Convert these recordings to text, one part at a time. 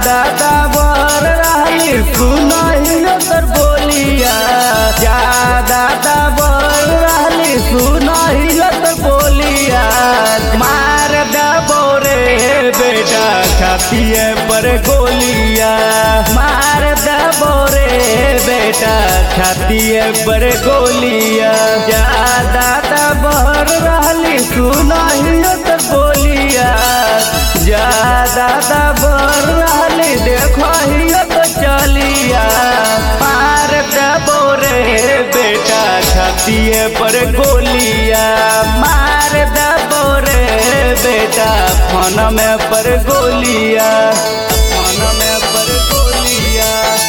दादा बर रहली सुनही तर बोलिया जा दादा बर रहली सुनही तर बोलिया मार दबो रे बेटा खातिए पर गोलिया मार दबो रे बेटा खातिए पर गोलिया जा दादा बर रहली सुनही तर बोलिया जा दादा बर रहली देखो तो चलिया पार दबो रे बेटा छातिए पर गोलिया मार दबो रे बेटा फोन में पर गोलिया फोन में पर गोलिया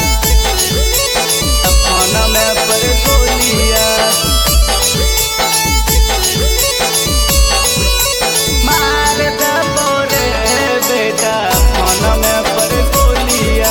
फोन में पर गोलिया मार दबो रे बेटा फोन में पर गोलिया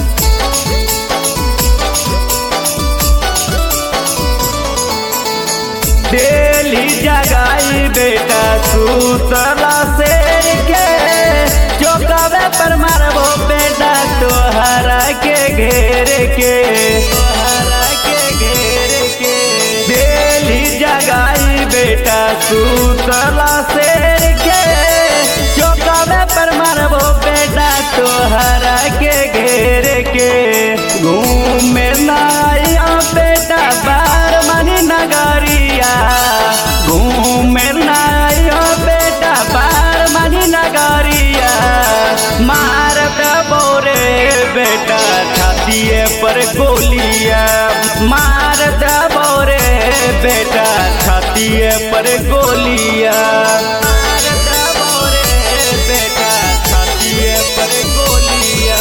डेली जगाई बेटा सूतला शेर के चौकावे पर मारबो बेटा तोहरा के घेर के तोहरा के घेर के डेली जगाई बेटा सूतला शेर के चौकावे पर मारबो बेटा तोहरा के घेर के घूमे नाइया बेटा बार मनी नगरिया घूमे नाइया बेटा बार मनी नगरिया मार दबो रे बेटा छातिए पर गोलिया मार दबो रे बेटा छातिए पर गोलिया मार दबो रे बेटा छातिए पर गोलिया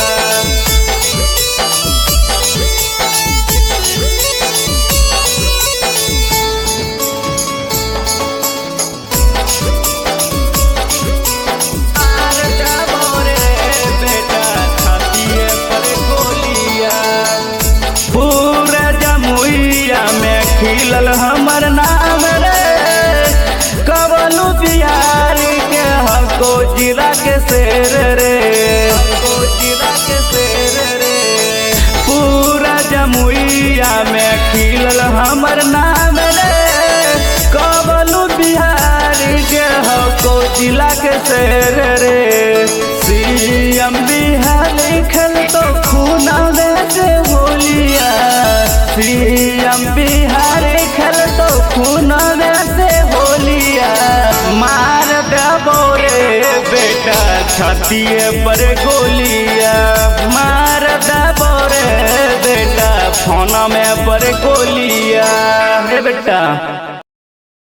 मार दबो रे बेटा छातिए पर गोलिया पूरा जमुइया में खिलल हमर नाम रे कवलू बिहार के हको जिला के शेर रे हको जिला के शेर रे पूरा जमुइया में खिलल हमर नाम रे कवलू बिहार के हको जिला के शेर रे सीएम बिहार लिखल तो खून से होलिया सीएम बिहार लिखल तो खून से होलिया मार दबो रे बेटा छातिए पर गोलिया मार दबो रे बेटा फोन में पर गोलिया रे बेटा